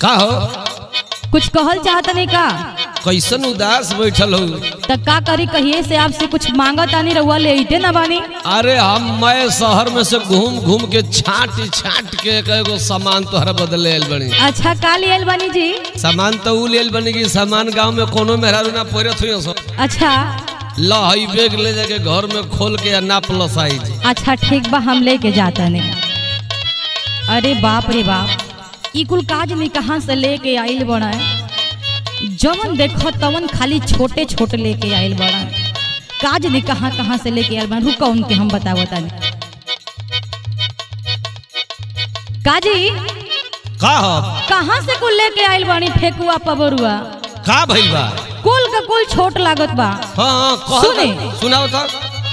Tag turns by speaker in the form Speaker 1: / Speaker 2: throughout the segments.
Speaker 1: का हो
Speaker 2: कुछ कहल चाहत नहीं का
Speaker 1: कैसन उदास बैठल हो
Speaker 2: त का करी कहिए से आपसे कुछ मांगत आनी रहुआ ले अइते ना बानी
Speaker 1: अरे हम मैं शहर में से घूम घूम के छाट छाट के एगो सामान तोहरा बदले आयल बनी
Speaker 2: अच्छा का ले आइल बानी जी
Speaker 1: सामान तो ऊ लेल बनी कि सामान गांव में कोनो मेहरारू ना पड़त हुई सो
Speaker 2: अच्छा
Speaker 1: ला हई बैग ले जाके घर में खोल के या नाप लो साइज
Speaker 2: अच्छा ठीक बा हम लेके जाता नहीं अरे बाप रे बाप ई कुल काज नहीं कहाँ से लेके आइल बड़ा जवन देखो तवन खाली छोटे छोटे लेके आइल बड़ा काज नहीं कहाँ कहाँ से लेके आइल बड़ा रुका उनके हम बताओ तानी काजी
Speaker 1: का हो
Speaker 2: कहाँ से कुल लेके आइल बानी फेकुआ पबरुआ
Speaker 1: का भइल बा
Speaker 2: कुल का कुल छोट लागत बा
Speaker 1: हाँ हाँ कहो
Speaker 2: सुने।
Speaker 1: तो, सुनाओ तो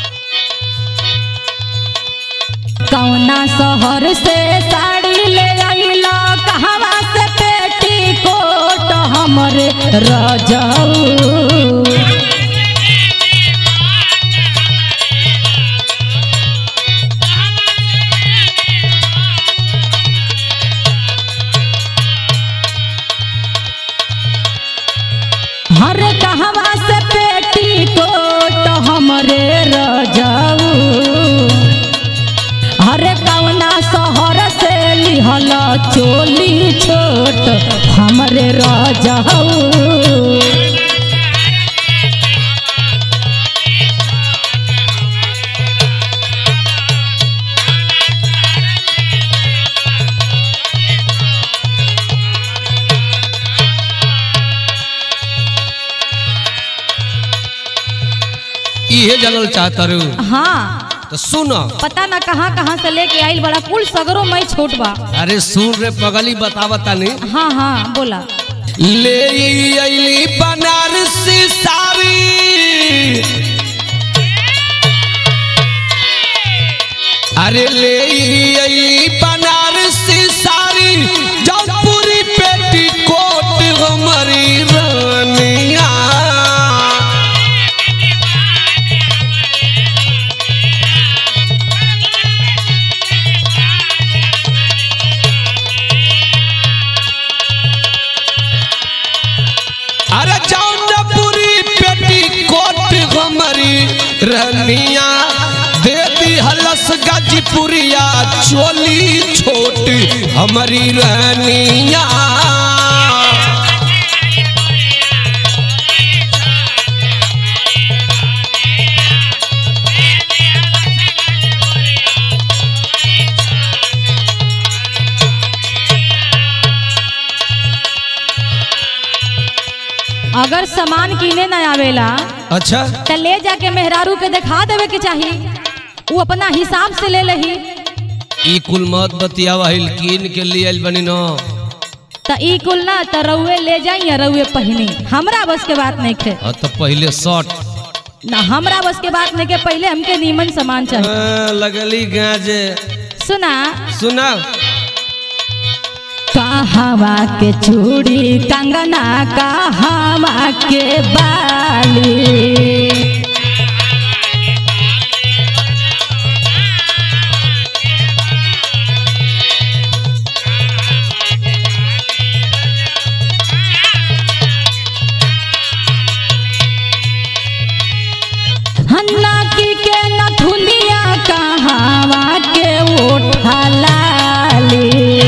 Speaker 2: कौना शहर से साड़ी ले आइला कहवा से पेटी कोट हमरे रजऊ हर कहवा से पेटी कोट हमरे रजऊ हरे कवना शहर से लिहल चोली छोट हमरे रजऊ
Speaker 1: इहे जानल चाहता रू
Speaker 2: हाँ
Speaker 1: तो सुनो
Speaker 2: पता ना कहाँ कहाँ से लेके आइल बड़ा कुल सगरो मैं छोट बा
Speaker 1: अरे सुन रे पगली बतावता नहीं
Speaker 2: हाँ हाँ बोला
Speaker 1: ले अली बनारसी साड़ी अरे ले अली बनारसी साड़ी जौनपुरी पेटी कोट हमारी रानिया अरे जौनपुरी पेटी कोट हमारी रानिया दे दी हलस गाजीपुरिया चोली छोट हमारी रानिया
Speaker 2: अगर सामान किने ना आवेला
Speaker 1: अच्छा
Speaker 2: तो ले जाके मेहरारू के दिखा देवे के चाही वो अपना हिसाब से ले लही
Speaker 1: ई कुल मत बतियावा हिल कीन के लिए आइल बनी न
Speaker 2: त ई कुल ना त रउए ले जाई या रउए पहिनी हमरा बस के बात नहीं खे
Speaker 1: हाँ तो पहले शर्ट
Speaker 2: ना हमरा बस के बात नहीं के पहले हमके नीमन सामान चाहिए
Speaker 1: हाँ, लगली गाजे
Speaker 2: सुना
Speaker 1: सुना
Speaker 2: कहवा के चूड़ी कंगना कहवा के बाली हन्ना की के नथुनिया कहवा के ओठा लाली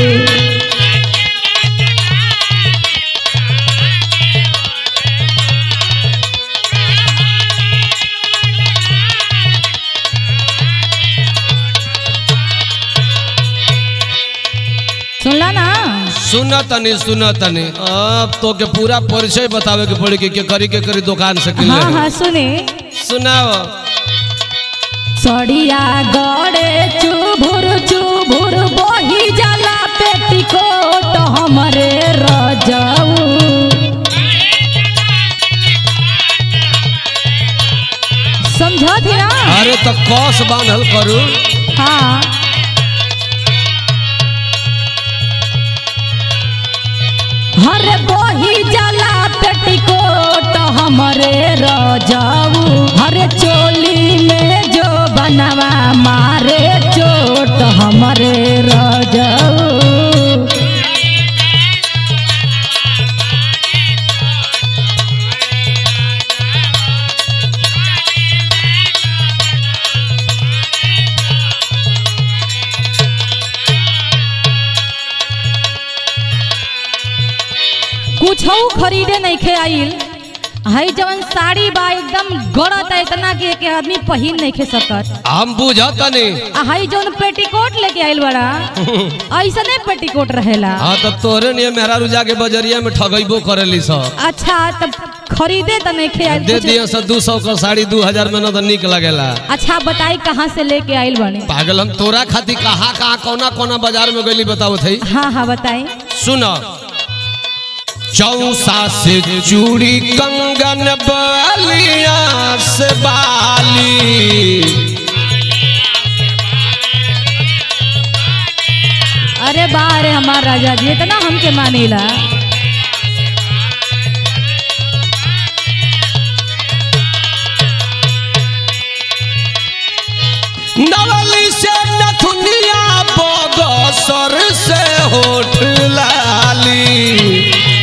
Speaker 2: सुनला ना
Speaker 1: सुना तनी सुना तनी अब तो के पूरा परिचय बतावे के पड़ी कि के करी के करी दुकान से किन
Speaker 2: हाँ हाँ सुने
Speaker 1: सुनाओ
Speaker 2: सड़िया गड़े चुभुर चुभुर बही जाला पेटीकोट हमरे रजऊ समझत ही ना
Speaker 1: अरे तो कस बांधल करू
Speaker 2: हाँ हरे बही जाला पेटीकोट हमरे रजऊ हरे चोली में जो बनवा मारे चोट हमरे रजऊ कुछ खरीदे नहीं खे आइल हई जवन साड़ी बा एकदम गड़त है इतना कि एक आदमी पहिन नहीं खे सकत
Speaker 1: हम बुझतनी
Speaker 2: आ हई जवन पेटीकोट लेके आइल बड़ा ऐसने पेटीकोट रहेला
Speaker 1: हाँ तो तोरे लिए मेहरा रुजा के बजरिया में ठगैबो करेली सब
Speaker 2: अच्छा तब खरीदे तो नहीं खे आइल
Speaker 1: दे
Speaker 2: कुछ-
Speaker 1: दिए से दू सौ का साड़ी दू हजार में न तो निक लगेला
Speaker 2: अच्छा बताई कहाँ से लेके आइल बने
Speaker 1: पागल हम तोरा खातिर कहाँ कहाँ कोना कोना बाजार में गईली बताओ थई
Speaker 2: हाँ हाँ बताई
Speaker 1: सुन चौसा से चूड़ी कंगन बलिया से बाली
Speaker 2: अरे बारे हमार राजा जी इतना हमके मानेला
Speaker 1: नवली से नथुनिया बगसर से होठ लाली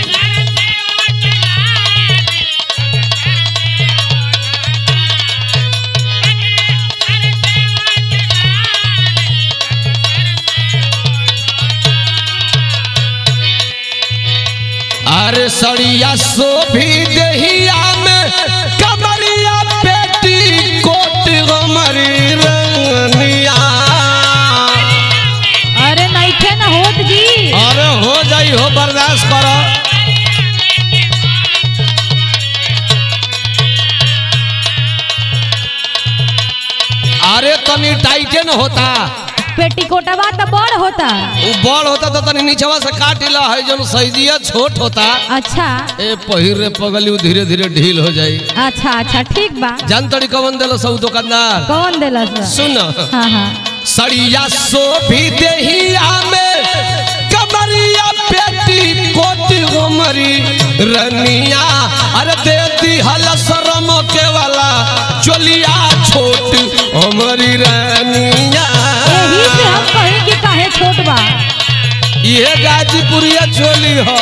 Speaker 1: अरे सड़िया शोभी दहिया में कमरिया पेटी कोट हमारी रंगनिया
Speaker 2: अरे नहीं खे ना होत जी
Speaker 1: अरे हो जाई हो बर्दाश्त करो अरे तनी टाइटे न होता
Speaker 2: पेटीकोटवा तो बड़ होता
Speaker 1: उ बड़ होता तो तनी नीचवा से काट ला है जन सैजिया छोट होता
Speaker 2: अच्छा
Speaker 1: ए पहिर रे पगली उ धीरे धीरे ढील हो जाई
Speaker 2: अच्छा अच्छा ठीक बा
Speaker 1: जान तड़ी कवन देलो सब दुकानदार
Speaker 2: कौन देला सर
Speaker 1: सुन
Speaker 2: हाँ हाँ
Speaker 1: सड़िया सोभी देहिया में कमरिया पेटी कोट गोमरी रनिया अरे दे दी हल शरम के वाला चोलिया छोट हमारी रनिया
Speaker 2: यही से हम कहीं कि काहे छोट बा
Speaker 1: ये गाजीपुरिया चोली हो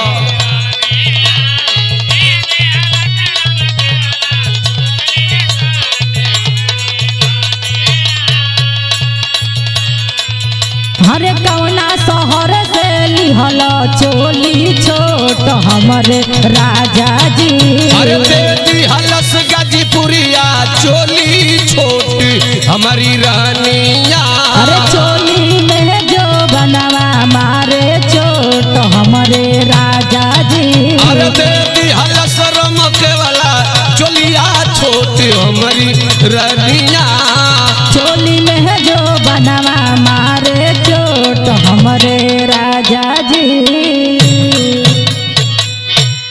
Speaker 2: हरे कौना शहर से लिहल चोली छोट हमरे राजा जी
Speaker 1: अरे दे दी हलस गाजीपुरिया चोली छोट हमारी रनिया
Speaker 2: अरे चोली में जो बनवा मारे चोट हमरे राजा जी
Speaker 1: अरे देती हलस रमके वाला चोलिया छोटी हमारी रनिया
Speaker 2: चोली में जो बनवा मारे चोट हमरे राजा जी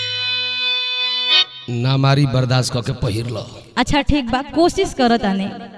Speaker 1: ना मारी बर्दाश्त करके पहिर लो
Speaker 2: अच्छा ठीक बा कोशिश करत आने